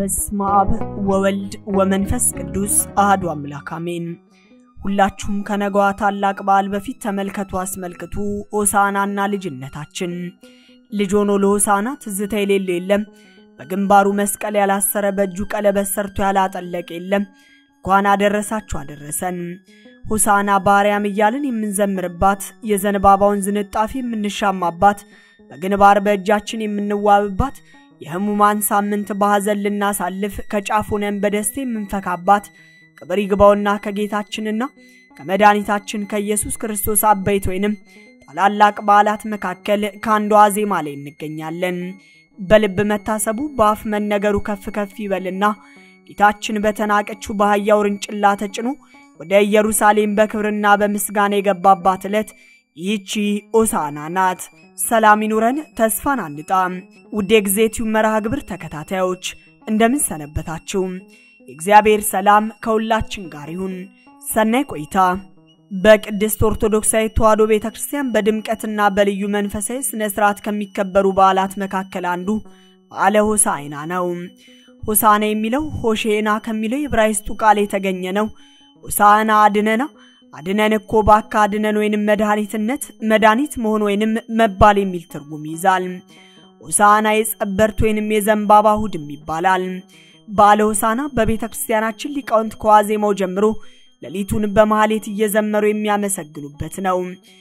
በስመ አብ ወወልድ ወመንፈስ ቅዱስ አህዱ አምላክ አሜን። ሁላችሁም ከነገዋ ታላቅ በዓል በፊት ተመልከቱ፣ አስመልክቱ። ሆሳዕናና ልጅነታችን ልጅ ሆኖ ለሆሳዕና ትዝታ የሌለው የለም። በግንባሩ መስቀል ያላሰረ በእጁ ቀለበት ሰርቶ ያላጠለቀ የለም። እንኳን አደረሳችሁ አደረሰን። ሆሳዕና በአርያም እያልን የምንዘምርባት የዘንባባውን ዝንጣፊ የምንሻማባት በግንባር በእጃችን የምንዋብባት የሕሙማን ሳምንት በሐዘን ልናሳልፍ ከጫፍ ሆነን በደስታ የምንፈካባት ክብር ይግባውና ከጌታችንና ከመድኃኒታችን ከኢየሱስ ክርስቶስ አበይት ወይንም ታላላቅ በዓላት መካከል ከአንዷ ዜማ ላይ እንገኛለን። በልብ መታሰቡ በአፍ መነገሩ ከፍ ከፍ ይበልና ጌታችን በተናቀችው በአህያ ውርንጭላ ተጭኖ ወደ ኢየሩሳሌም በክብርና በምስጋና የገባባት ዕለት ይህቺ ሆሳዕና ናት። ሰላም ይኑረን፣ ተስፋን አንጣ። ውድ የጊዜቲው መርሃ ግብር ተከታታዮች እንደምን ሰነበታችሁ? የእግዚአብሔር ሰላም ከሁላችን ጋር ይሁን። ሰናይ ቆይታ። በቅድስት ኦርቶዶክሳዊ ተዋሕዶ ቤተ ክርስቲያን በድምቀትና በልዩ መንፈሳዊ ስነ ስርዓት ከሚከበሩ በዓላት መካከል አንዱ በዓለ ሆሳዕና ነው። ሆሳዕና የሚለው ሆሼና ከሚለው የዕብራይስጡ ቃል የተገኘ ነው። ሆሳዕና አድነና አድነን እኮ ባካ አድነን ወይንም መድኃኒትነት መድኃኒት መሆን ወይንም መባል የሚል ትርጉም ይዛል። ሆሳዕና የጸበርት ወይንም የዘንባባ እሑድም ይባላል። በዓለ ሆሳዕና በቤተ ክርስቲያናችን ሊቃውንት ከዋዜማው ጀምሮ ሌሊቱን በማህሌት እየዘመሩ የሚያመሰግኑበት ነው።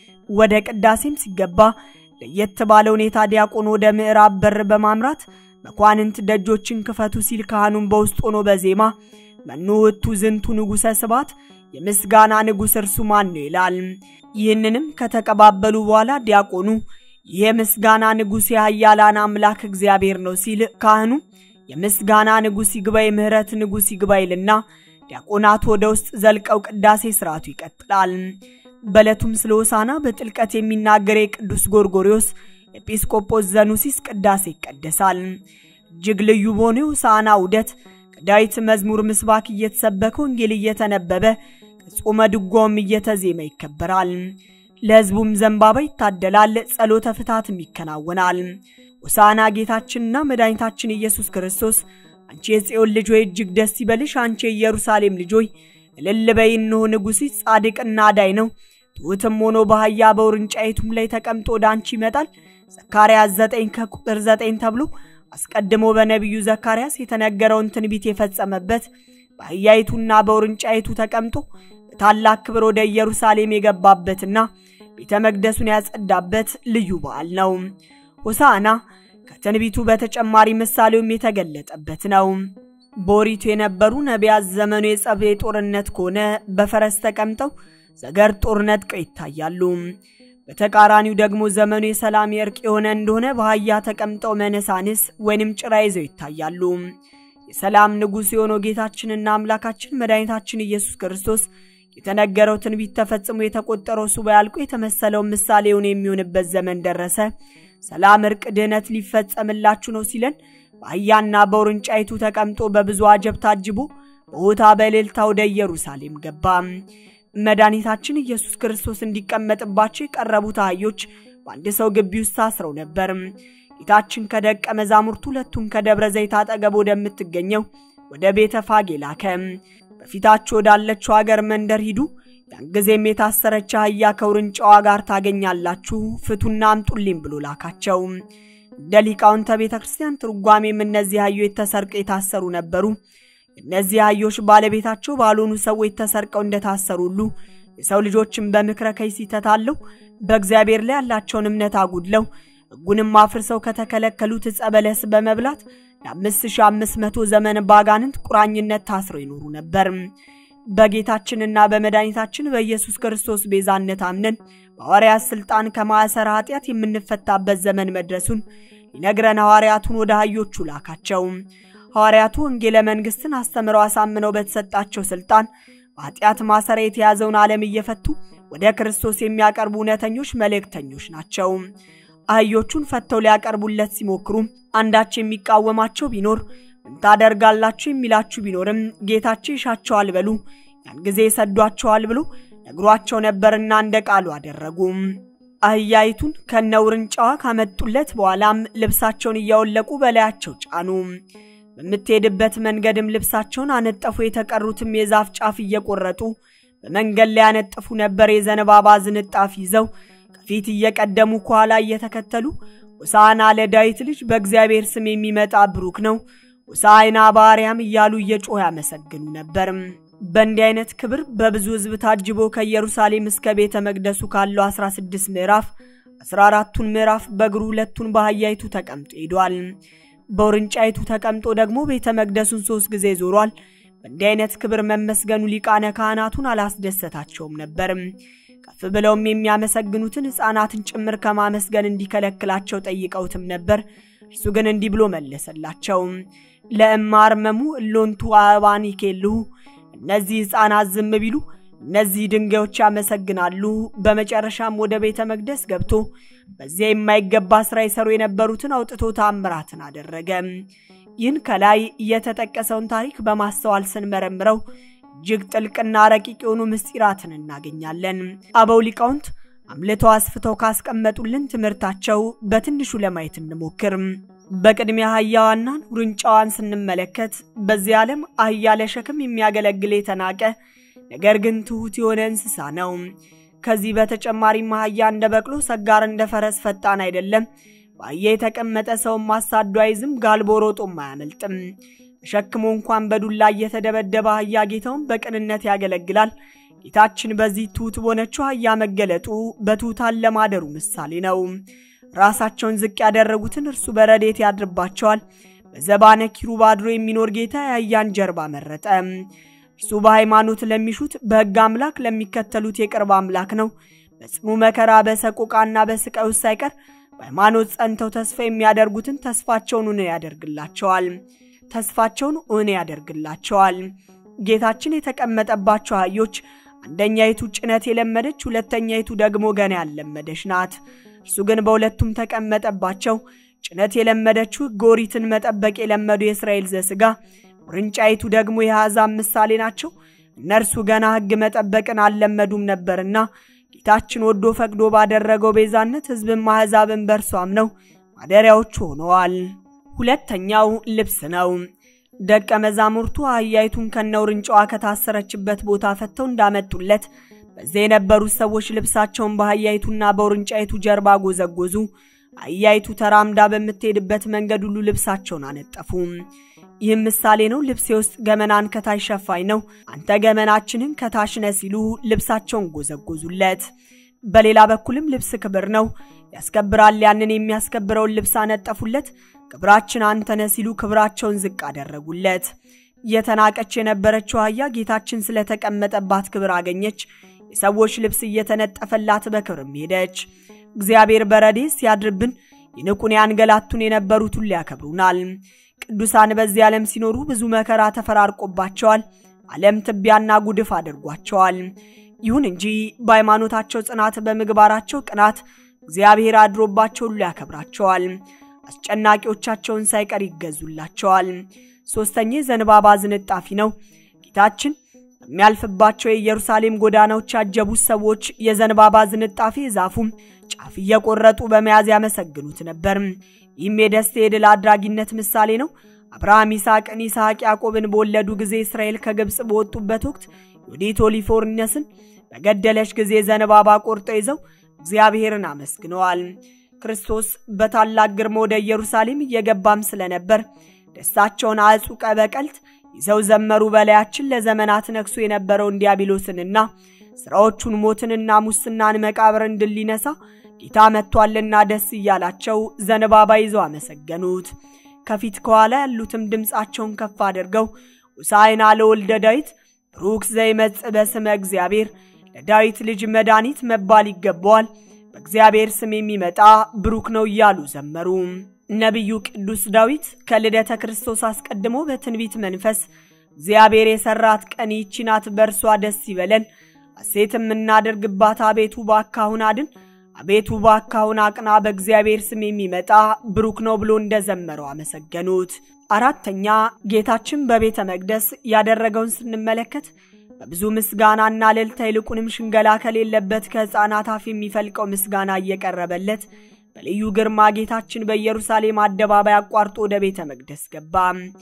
ወደ ቅዳሴም ሲገባ ለየት ባለ ሁኔታ ዲያቆን ወደ ምዕራብ በር በማምራት መኳንንት ደጆችን ክፈቱ ሲል ካህኑን በውስጥ ሆኖ በዜማ መኑ ውእቱ ዝንቱ ንጉሠ ስብሐት የምስጋና ንጉሥ እርሱ ማን ነው ይላል። ይህንንም ከተቀባበሉ በኋላ ዲያቆኑ ይህ የምስጋና ንጉሥ የኃያላን አምላክ እግዚአብሔር ነው ሲል ካህኑ የምስጋና ንጉሥ ይግባ የምህረት ንጉሥ ይግባ ይልና ዲያቆናቱ ወደ ውስጥ ዘልቀው ቅዳሴ ስርዓቱ ይቀጥላል። በዕለቱም ስለ ሆሳዕና በጥልቀት የሚናገር የቅዱስ ጎርጎሪዮስ ኤጲስቆጶስ ዘኑሲስ ቅዳሴ ይቀደሳል። እጅግ ልዩ በሆነ የሆሳዕና ውደት ከዳዊት መዝሙር ምስባክ እየተሰበከ ወንጌል እየተነበበ ከጾመ ድጓውም እየተዜመ ይከበራል። ለሕዝቡም ዘንባባ ይታደላል፣ ጸሎተ ፍትሐትም ይከናወናል። ሆሳዕና ጌታችንና መድኃኒታችን ኢየሱስ ክርስቶስ አንቺ የጽዮን ልጅ ሆይ እጅግ ደስ ይበልሽ፣ አንቺ የኢየሩሳሌም ልጅ ሆይ እልል በይ፣ እነሆ ንጉሥሽ ጻድቅና አዳኝ ነው፣ ትሑትም ሆኖ በአህያ በውርንጫይቱም ላይ ተቀምጦ ወደ አንቺ ይመጣል። ዘካርያስ ዘጠኝ ከቁጥር ዘጠኝ ተብሎ አስቀድሞ በነቢዩ ዘካርያስ የተነገረውን ትንቢት የፈጸመበት በአህያይቱና በውርንጫይቱ ተቀምጦ በታላቅ ክብር ወደ ኢየሩሳሌም የገባበትና ቤተ መቅደሱን ያጸዳበት ልዩ በዓል ነው። ሆሳዕና ከትንቢቱ በተጨማሪ ምሳሌውም የተገለጠበት ነው። በኦሪቱ የነበሩ ነቢያት ዘመኑ የጸብ የጦርነት ከሆነ በፈረስ ተቀምጠው ዘገር ጦር ነጥቀው ይታያሉ። በተቃራኒው ደግሞ ዘመኑ የሰላም የእርቅ የሆነ እንደሆነ በአህያ ተቀምጠው መነሳንስ ወይንም ጭራ ይዘው ይታያሉ። የሰላም ንጉሥ የሆነው ጌታችንና አምላካችን መድኃኒታችን ኢየሱስ ክርስቶስ የተነገረው ትንቢት ተፈጽሞ የተቆጠረው ሱባኤ አልቆ የተመሰለው ምሳሌውን የሚሆንበት ዘመን ደረሰ። ሰላም፣ እርቅ፣ ድህነት ሊፈጸምላችሁ ነው ሲለን በአህያና በውርንጫይቱ ተቀምጦ በብዙ አጀብ ታጅቦ በሆታ በእልልታ ወደ ኢየሩሳሌም ገባ። መድኃኒታችን ኢየሱስ ክርስቶስ እንዲቀመጥባቸው የቀረቡት አህዮች በአንድ ሰው ግቢ ውስጥ ታስረው ነበር። ጌታችን ከደቀ መዛሙርቱ ሁለቱን ከደብረ ዘይት አጠገብ ወደምትገኘው ወደ ቤተ ፋጌ ላከ። በፊታችሁ ወዳለችው አገር መንደር ሂዱ፣ ያን ጊዜም የታሰረች አህያ ከውርንጫዋ ጋር ታገኛላችሁ፣ ፍቱና አምጡልኝ ብሎ ላካቸው። እንደ ሊቃውንተ ቤተ ክርስቲያን ትርጓሜም እነዚህ አህዮች ተሰርቀው የታሰሩ ነበሩ። እነዚህ አህዮች ባለቤታቸው ባልሆኑ ሰዎች ተሰርቀው እንደታሰሩ ሁሉ የሰው ልጆችን በምክረ ከይሲ ተታለው በእግዚአብሔር ላይ ያላቸውን እምነት አጉድለው ሕጉንም አፍርሰው ከተከለከሉት ዕፀ በለስ በመብላት ለ5500 ዘመን ባጋንንት ቁራኝነት ታስረው ይኖሩ ነበር። በጌታችንና በመድኃኒታችን በኢየሱስ ክርስቶስ ቤዛነት አምነን በሐዋርያት ሥልጣን ከማዕሰረ ኃጢአት የምንፈታበት ዘመን መድረሱን ሊነግረን ሐዋርያቱን ወደ አህዮቹ ላካቸው። ሐዋርያቱ ወንጌለ መንግሥትን አስተምረው አሳምነው በተሰጣቸው ሥልጣን በኃጢአት ማሰሪያ የተያዘውን ዓለም እየፈቱ ወደ ክርስቶስ የሚያቀርቡ እውነተኞች መልእክተኞች ናቸው። አህዮቹን ፈተው ሊያቀርቡለት ሲሞክሩ አንዳች የሚቃወማቸው ቢኖር ምን ታደርጋላችሁ የሚላችሁ ቢኖርም ጌታቸው ይሻቸዋል በሉ፣ ያን ጊዜ ይሰዷቸዋል ብሎ ነግሯቸው ነበርና እንደ ቃሉ አደረጉ። አህያይቱን ከነውርንጫዋ ካመጡለት በኋላም ልብሳቸውን እያወለቁ በላያቸው ጫኑ። በምትሄድበት መንገድም ልብሳቸውን አነጠፉ። የተቀሩትም የዛፍ ጫፍ እየቆረጡ በመንገድ ላይ ያነጥፉ ነበር። የዘንባባ ዝንጣፍ ይዘው ከፊት እየቀደሙ ከኋላ እየተከተሉ ሆሳዕና ለዳዊት ልጅ በእግዚአብሔር ስም የሚመጣ ብሩክ ነው፣ ሆሳዕና በአርያም እያሉ እየጮህ ያመሰግኑ ነበር። በእንዲህ አይነት ክብር በብዙ ሕዝብ ታጅቦ ከኢየሩሳሌም እስከ ቤተ መቅደሱ ካለው 16 ምዕራፍ 14ቱን ምዕራፍ በእግሩ ሁለቱን በአህያይቱ ተቀምጦ ሄዷል። በውርንጫይቱ ተቀምጦ ደግሞ ቤተ መቅደሱን ሶስት ጊዜ ዞሯል። በእንዲህ አይነት ክብር መመስገኑ ሊቃነ ካህናቱን አላስደሰታቸውም ነበር። ከፍ ብለውም የሚያመሰግኑትን ሕፃናትን ጭምር ከማመስገን እንዲከለክላቸው ጠይቀውትም ነበር። እርሱ ግን እንዲህ ብሎ መለሰላቸው። ለእማርመሙ እሎንቱ አበባን ይኬልሁ እነዚህ ሕፃናት ዝም ቢሉ እነዚህ ድንጋዮች ያመሰግናሉ። በመጨረሻም ወደ ቤተ መቅደስ ገብቶ በዚያ የማይገባ ሥራ ይሰሩ የነበሩትን አውጥቶ ታምራትን አደረገ። ይህን ከላይ የተጠቀሰውን ታሪክ በማስተዋል ስንመረምረው እጅግ ጥልቅና ረቂቅ የሆኑ ምስጢራትን እናገኛለን። አበው ሊቃውንት አምልተው አስፍተው ካስቀመጡልን ትምህርታቸው በትንሹ ለማየት እንሞክር። በቅድሚያ አህያዋናን ውርንጫዋን ስንመለከት በዚህ ዓለም አህያ ለሸክም የሚያገለግል የተናቀ ነገር ግን ትሑት የሆነ እንስሳ ነው። ከዚህ በተጨማሪም አህያ እንደ በቅሎ ሰጋር፣ እንደ ፈረስ ፈጣን አይደለም። በአህያ የተቀመጠ ሰውን ማሳዶ አይዝም፣ ጋልቦ ሮጦም አያመልጥም። ተሸክሞ እንኳን በዱላ እየተደበደበ አህያ ጌታውን በቅንነት ያገለግላል። ጌታችን በዚህ ትሑት በሆነችው አህያ መገለጡ በትሑታን ለማደሩ ምሳሌ ነው። ራሳቸውን ዝቅ ያደረጉትን እርሱ በረዴት ያድርባቸዋል። በዘባነ ኪሩብ አድሮ የሚኖር ጌታ የአህያን ጀርባ መረጠ። እርሱ በሃይማኖት ለሚሹት በሕግ አምላክ ለሚከተሉት የቅርብ አምላክ ነው። በጽኑ መከራ በሰቆቃና በስቃይ ውስጥ ሳይቀር በሃይማኖት ጸንተው ተስፋ የሚያደርጉትን ተስፋቸውን እውን ያደርግላቸዋል ተስፋቸውን እውን ያደርግላቸዋል። ጌታችን የተቀመጠባቸው አህዮች አንደኛይቱ ጭነት የለመደች፣ ሁለተኛይቱ ደግሞ ገና ያልለመደች ናት። እርሱ ግን በሁለቱም ተቀመጠባቸው። ጭነት የለመደችው ሕገ ኦሪትን መጠበቅ የለመዱ የእስራኤል ዘሥጋ ውርንጫይቱ ደግሞ የአሕዛብ ምሳሌ ናቸው። እነርሱ ገና ሕግ መጠበቅን አልለመዱም ነበርና ጌታችን ወዶ ፈቅዶ ባደረገው ቤዛነት ሕዝብም አሕዛብን በእርሱ አምነው ማደሪያዎቹ ሆነዋል። ሁለተኛው ልብስ ነው። ደቀ መዛሙርቱ አህያይቱን ከነውርንጫዋ ከታሰረችበት ቦታ ፈተው እንዳመጡለት በዚያ የነበሩት ሰዎች ልብሳቸውን በአህያይቱና በውርንጫይቱ ጀርባ ጎዘጎዙ። አህያይቱ ተራምዳ በምትሄድበት መንገድ ሁሉ ልብሳቸውን አነጠፉ። ይህም ምሳሌ ነው። ልብሴ ውስጥ ገመናን ከታች ሸፋኝ ነው፣ አንተ ገመናችንን ከታች ነህ ሲሉ ልብሳቸውን ጎዘጎዙለት። በሌላ በኩልም ልብስ ክብር ነው፣ ያስከብራል። ያንን የሚያስከብረውን ልብስ አነጠፉለት። ክብራችን አንተ ነህ ሲሉ ክብራቸውን ዝቅ አደረጉለት። እየተናቀች የነበረችው አህያ ጌታችን ስለተቀመጠባት ክብር አገኘች። የሰዎች ልብስ እየተነጠፈላት በክብርም ሄደች። እግዚአብሔር በረድኤት ሲያድርብን ይንቁን ያንገላቱን የነበሩት ሁሉ ያከብሩናል። ቅዱሳን በዚህ ዓለም ሲኖሩ ብዙ መከራ ተፈራርቆባቸዋል። ዓለም ትቢያና ጉድፍ አድርጓቸዋል። ይሁን እንጂ በሃይማኖታቸው ጽናት፣ በምግባራቸው ቅናት እግዚአብሔር አድሮባቸው ሁሉ ያከብራቸዋል። አስጨናቂዎቻቸውን ሳይቀር ይገዙላቸዋል። ሶስተኛ ዘንባባ ዝንጣፊ ነው። ጌታችን በሚያልፍባቸው የኢየሩሳሌም ጎዳናዎች ያጀቡት ሰዎች የዘንባባ ዝንጣፊ ዛፉም ጫፍ እየቆረጡ በመያዝ ያመሰግኑት ነበር። ይህም የደስታ የድል አድራጊነት ምሳሌ ነው። አብርሃም ይስሐቅን፣ ይስሐቅ ያዕቆብን በወለዱ ጊዜ እስራኤል ከግብፅ በወጡበት ወቅት ዮዲት ኦሊፎርነስን በገደለች ጊዜ ዘንባባ ቆርጠው ይዘው እግዚአብሔርን አመስግነዋል። ክርስቶስ በታላቅ ግርማ ወደ ኢየሩሳሌም እየገባም ስለነበር ደስታቸውን አዕጹቀ በቀልት ይዘው ዘመሩ። በላያችን ለዘመናት ነግሶ የነበረውን ዲያብሎስንና ሥራዎቹን ሞትንና ሙስናን መቃብርን ድል ሊነሳ ጌታ መጥቷልና ደስ እያላቸው ዘንባባ ይዘው አመሰገኑት። ከፊት ከኋላ ያሉትም ድምፃቸውን ከፍ አድርገው ሆሳዕና ለወልደ ዳዊት ብሩክ ዘይመጽእ በስመ እግዚአብሔር ለዳዊት ልጅ መድኃኒት መባል ይገባዋል፣ በእግዚአብሔር ስም የሚመጣ ብሩክ ነው እያሉ ዘመሩ። ነቢዩ ቅዱስ ዳዊት ከልደተ ክርስቶስ አስቀድሞ በትንቢት መንፈስ እግዚአብሔር የሰራት ቀን ይህች ናት፣ በእርሷ ደስ ይበለን፣ ሐሴትም እናደርግባት። አቤቱ ባካሁን አድን፣ አቤቱ ባካሁን አቅና፣ በእግዚአብሔር ስም የሚመጣ ብሩክ ነው ብሎ እንደዘመረው አመሰገኑት። አራተኛ ጌታችን በቤተ መቅደስ ያደረገውን ስንመለከት በብዙ ምስጋናና እልልታ ይልቁንም ሽንገላ ከሌለበት ከሕፃናት አፍ የሚፈልቀው ምስጋና እየቀረበለት በልዩ ግርማ ጌታችን በኢየሩሳሌም አደባባይ አቋርጦ ወደ ቤተ መቅደስ ገባ።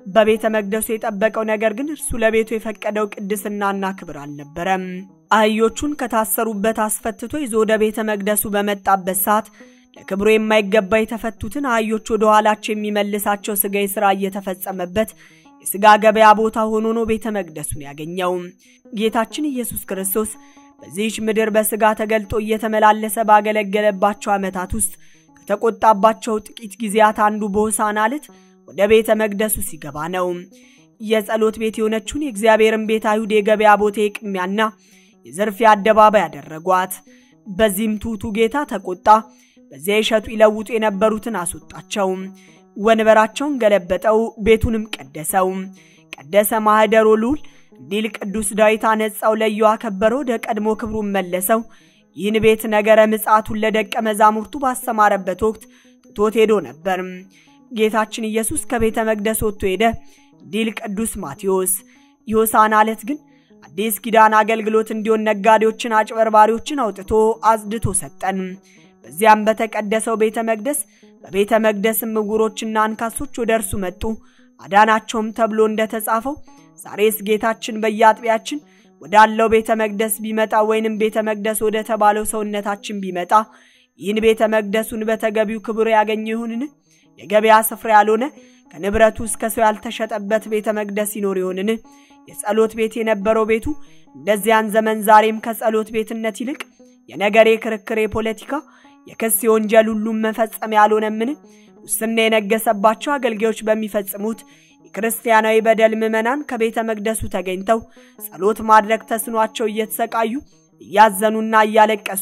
በቤተ መቅደሱ የጠበቀው ነገር ግን እርሱ ለቤቱ የፈቀደው ቅድስናና ክብር አልነበረም። አህዮቹን ከታሰሩበት አስፈትቶ ይዞ ወደ ቤተ መቅደሱ በመጣበት ሰዓት ለክብሩ የማይገባ የተፈቱትን አህዮች ወደ ኋላቸው የሚመልሳቸው ሥጋዊ ሥራ እየተፈጸመበት የሥጋ ገበያ ቦታ ሆኖ ነው ቤተ መቅደሱን ያገኘው። ጌታችን ኢየሱስ ክርስቶስ በዚህች ምድር በሥጋ ተገልጦ እየተመላለሰ ባገለገለባቸው ዓመታት ውስጥ ከተቆጣባቸው ጥቂት ጊዜያት አንዱ በሆሳዕና ዕለት ወደ ቤተ መቅደሱ ሲገባ ነው። የጸሎት ቤት የሆነችውን የእግዚአብሔርን ቤት አይሁድ የገበያ ቦታ የቅሚያና የዘርፊያ አደባባይ ያደረጓት። በዚህም ትሑቱ ጌታ ተቆጣ። በዚያ ይሸጡ ይለውጡ የነበሩትን አስወጣቸው። ወንበራቸውን ገለበጠው፣ ቤቱንም ቀደሰው። ቀደሰ ማኅደሮ ልዑል እንዲል ቅዱስ ዳዊት አነጻው፣ ለየው፣ አከበረው፣ ወደ ቀድሞ ክብሩን መለሰው። ይህን ቤት ነገረ ምጽአቱን ለደቀ መዛሙርቱ ባስተማረበት ወቅት ትቶት ሄዶ ነበር። ጌታችን ኢየሱስ ከቤተ መቅደስ ወጥቶ ሄደ እንዲል ቅዱስ ማቴዎስ። የሆሳዕና ዕለት ግን አዲስ ኪዳን አገልግሎት እንዲሆን ነጋዴዎችን፣ አጭበርባሪዎችን አውጥቶ አጽድቶ ሰጠን። በዚያም በተቀደሰው ቤተ መቅደስ በቤተ መቅደስም ዕውሮችና አንካሶች ወደ እርሱ መጡ አዳናቸውም ተብሎ እንደተጻፈው ዛሬስ ጌታችን በየአጥቢያችን ወዳለው ቤተ መቅደስ ቢመጣ ወይንም ቤተ መቅደስ ወደ ተባለው ሰውነታችን ቢመጣ ይህን ቤተ መቅደሱን በተገቢው ክብር ያገኘ ይሁንን? የገበያ ስፍራ ያልሆነ ከንብረቱ እስከ ሰው ያልተሸጠበት ቤተ መቅደስ ይኖር ይሆንን? የጸሎት ቤት የነበረው ቤቱ እንደዚያን ዘመን ዛሬም ከጸሎት ቤትነት ይልቅ የነገር፣ የክርክር፣ የፖለቲካ፣ የክስ፣ የወንጀል ሁሉም መፈጸሚያ ያልሆነምን? ሙስና የነገሰባቸው አገልጋዮች በሚፈጽሙት የክርስቲያናዊ በደል ምዕመናን ከቤተ መቅደሱ ተገኝተው ጸሎት ማድረግ ተስኗቸው እየተሰቃዩ እያዘኑና እያለቀሱ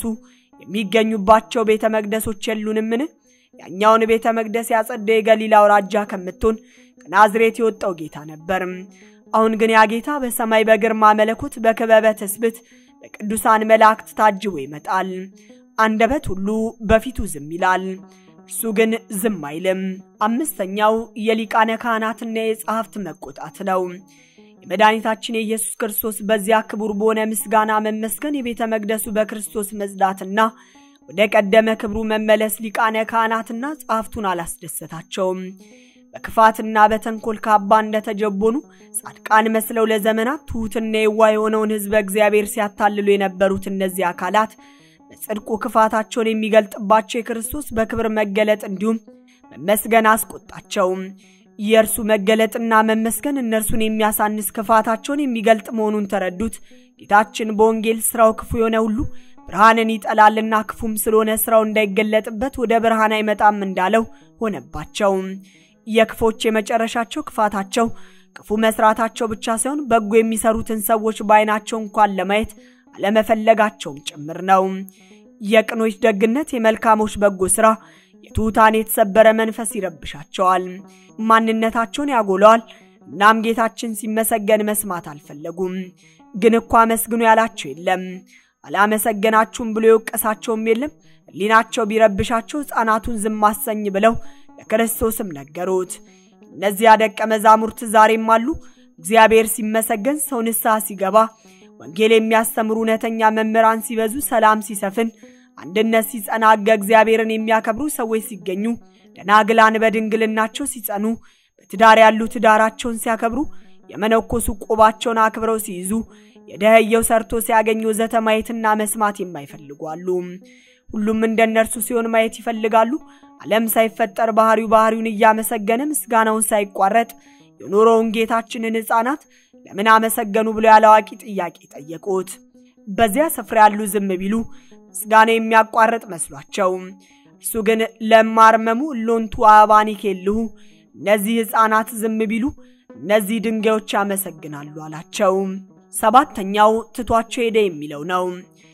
የሚገኙባቸው ቤተ መቅደሶች የሉንምን? ያኛውን ቤተ መቅደስ ያጸደው የገሊላ አውራጃ ከምትሆን ከናዝሬት የወጣው ጌታ ነበር። አሁን ግን ያ ጌታ በሰማይ በግርማ መለኮት በክበበ ትስብእት በቅዱሳን መላእክት ታጅቦ ይመጣል። አንደበት ሁሉ በፊቱ ዝም ይላል፣ እርሱ ግን ዝም አይልም። አምስተኛው የሊቃነ ካህናትና የጸሐፍት መቆጣት ነው። የመድኃኒታችን የኢየሱስ ክርስቶስ በዚያ ክቡር በሆነ ምስጋና መመስገን የቤተ መቅደሱ በክርስቶስ መጽዳትና ወደ ቀደመ ክብሩ መመለስ ሊቃነ ካህናትና ጸሐፍቱን አላስደሰታቸውም። በክፋትና በተንኮል ካባ እንደተጀቦኑ ጻድቃን መስለው ለዘመናት ትሑትና የዋ የሆነውን ሕዝበ እግዚአብሔር ሲያታልሉ የነበሩት እነዚህ አካላት በጽድቁ ክፋታቸውን የሚገልጥባቸው የክርስቶስ በክብር መገለጥ እንዲሁም መመስገን አስቆጣቸው። የእርሱ መገለጥና መመስገን እነርሱን የሚያሳንስ ክፋታቸውን የሚገልጥ መሆኑን ተረዱት። ጌታችን በወንጌል ሥራው ክፉ የሆነ ሁሉ ብርሃንን ይጠላልና ክፉም ስለሆነ ሥራው እንዳይገለጥበት ወደ ብርሃን አይመጣም እንዳለው ሆነባቸው። የክፎች የመጨረሻቸው ክፋታቸው ክፉ መስራታቸው ብቻ ሳይሆን በጎ የሚሰሩትን ሰዎች በዓይናቸው እንኳን ለማየት አለመፈለጋቸውም ጭምር ነው። የቅኖች ደግነት፣ የመልካሞች በጎ ሥራ፣ የትሑታን የተሰበረ መንፈስ ይረብሻቸዋል፣ ማንነታቸውን ያጎለዋል። እናም ጌታችን ሲመሰገን መስማት አልፈለጉም። ግን እኮ አመስግኑ ያላቸው የለም፣ አላመሰገናችሁም ብሎ የወቀሳቸውም የለም። ሕሊናቸው ቢረብሻቸው ሕፃናቱን ዝም አሰኝ ብለው ለክርስቶስም ነገሩት። እነዚያ ደቀ መዛሙርት ዛሬም አሉ። እግዚአብሔር ሲመሰገን፣ ሰው ንስሐ ሲገባ፣ ወንጌል የሚያስተምሩ እውነተኛ መምህራን ሲበዙ፣ ሰላም ሲሰፍን፣ አንድነት ሲጸና፣ ሕገ እግዚአብሔርን የሚያከብሩ ሰዎች ሲገኙ፣ ደናግላን በድንግልናቸው ሲጸኑ፣ በትዳር ያሉ ትዳራቸውን ሲያከብሩ፣ የመነኮሱ ቆባቸውን አክብረው ሲይዙ፣ የደኸየው ሰርቶ ሲያገኙ ወዘተ ማየትና መስማት የማይፈልጉ አሉ። ሁሉም እንደ እነርሱ ሲሆን ማየት ይፈልጋሉ። ዓለም ሳይፈጠር ባህሪው ባህሪውን እያመሰገነ ምስጋናውን ሳይቋረጥ የኖረውን ጌታችንን ሕፃናት ለምን አመሰገኑ ብሎ ያላዋቂ ጥያቄ ጠየቁት። በዚያ ስፍራ ያሉ ዝም ቢሉ ምስጋና የሚያቋርጥ መስሏቸው፣ እርሱ ግን ለማርመሙ ሎንቱ አበባኒ ኬልሁ እነዚህ ሕፃናት ዝም ቢሉ እነዚህ ድንጋዮች ያመሰግናሉ አላቸው። ሰባተኛው ትቷቸው ሄደ የሚለው ነው።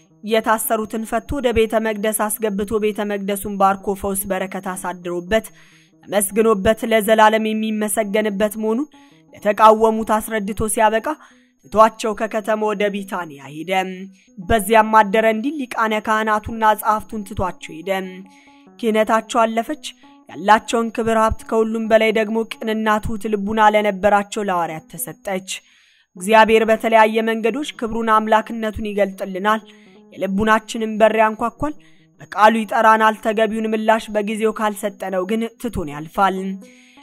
የታሰሩትን ፈቶ ወደ ቤተ መቅደስ አስገብቶ ቤተ መቅደሱን ባርኮ ፈውስ በረከት አሳድሮበት ተመስግኖበት ለዘላለም የሚመሰገንበት መሆኑን ለተቃወሙት አስረድቶ ሲያበቃ ትቷቸው ከከተማ ወደ ቢታንያ ሄደ። በዚያም አደረ እንዲል ሊቃነ ካህናቱና ጸሐፍቱን ትቷቸው ሄደ። ክህነታቸው አለፈች። ያላቸውን ክብር ሀብት፣ ከሁሉም በላይ ደግሞ ቅንና ትሑት ልቡና ለነበራቸው ለሐዋርያት ተሰጠች። እግዚአብሔር በተለያየ መንገዶች ክብሩን አምላክነቱን ይገልጥልናል። የልቡናችንን በር ያንኳኳል። በቃሉ ይጠራናል። ተገቢውን ምላሽ በጊዜው ካልሰጠነው ግን ትቶን ያልፋል።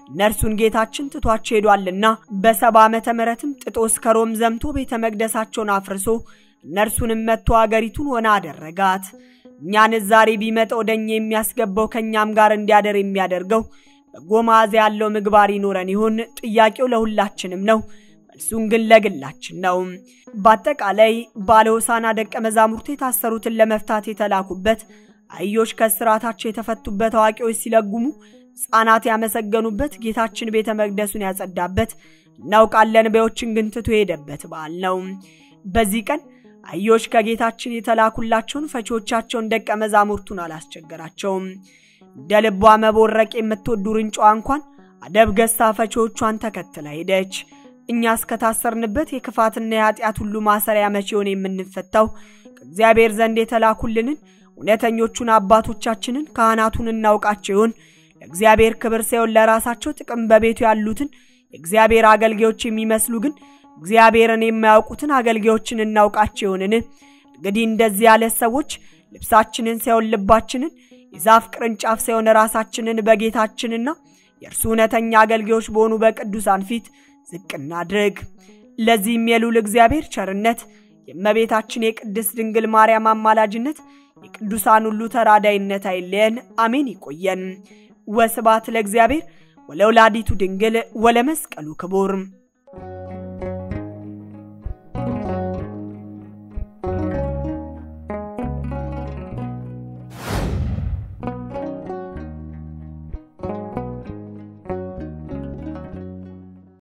እነርሱን ጌታችን ትቷቸው ሄዷልና በሰባ ዓመተ ምሕረትም ጥጦስ ከሮም ዘምቶ ቤተ መቅደሳቸውን አፍርሶ እነርሱንም መጥቶ አገሪቱን ሆና አደረጋት። እኛንስ ዛሬ ቢመጣ ወደ እኛ የሚያስገባው ከእኛም ጋር እንዲያደር የሚያደርገው በጎ መዓዛ ያለው ምግባር ይኖረን ይሆን? ጥያቄው ለሁላችንም ነው። መልሱን ግን ለግላችን ነው። በአጠቃላይ ባለ ሆሳዕና ደቀ መዛሙርቱ የታሰሩትን ለመፍታት የተላኩበት፣ አህዮች ከእስራታቸው የተፈቱበት፣ አዋቂዎች ሲለጉሙ ሕፃናት ያመሰገኑበት፣ ጌታችን ቤተ መቅደሱን ያጸዳበት፣ እናውቃለን በዮችን ግን ትቶ የሄደበት በዓል ነው። በዚህ ቀን አህዮች ከጌታችን የተላኩላቸውን ፈቺዎቻቸውን ደቀ መዛሙርቱን አላስቸገራቸውም። እንደ ልቧ መቦረቅ የምትወዱ ርንጫዋ እንኳን አደብ ገዝታ ፈቺዎቿን ተከትላ ሄደች። እኛ እስከታሰርንበት የክፋትና የኃጢአት ሁሉ ማሰሪያ መቼውን የምንፈታው ከእግዚአብሔር ዘንድ የተላኩልንን እውነተኞቹን አባቶቻችንን ካህናቱን እናውቃቸው ይሆን? ለእግዚአብሔር ክብር ሳይሆን ለራሳቸው ጥቅም በቤቱ ያሉትን የእግዚአብሔር አገልጋዮች የሚመስሉ ግን እግዚአብሔርን የማያውቁትን አገልጋዮችን እናውቃቸው ይሆንን? እንግዲህ እንደዚህ ያለ ሰዎች ልብሳችንን ሳይሆን ልባችንን የዛፍ ቅርንጫፍ ሳይሆን ራሳችንን በጌታችንና የእርሱ እውነተኛ አገልጋዮች በሆኑ በቅዱሳን ፊት ዝቅ እናድርግ። ለዚህም የልዑል እግዚአብሔር ቸርነት፣ የእመቤታችን የቅድስት ድንግል ማርያም አማላጅነት፣ የቅዱሳን ሁሉ ተራዳይነት አይለየን። አሜን። ይቆየን። ወስባት ለእግዚአብሔር ወለወላዲቱ ድንግል ወለመስቀሉ ክቡር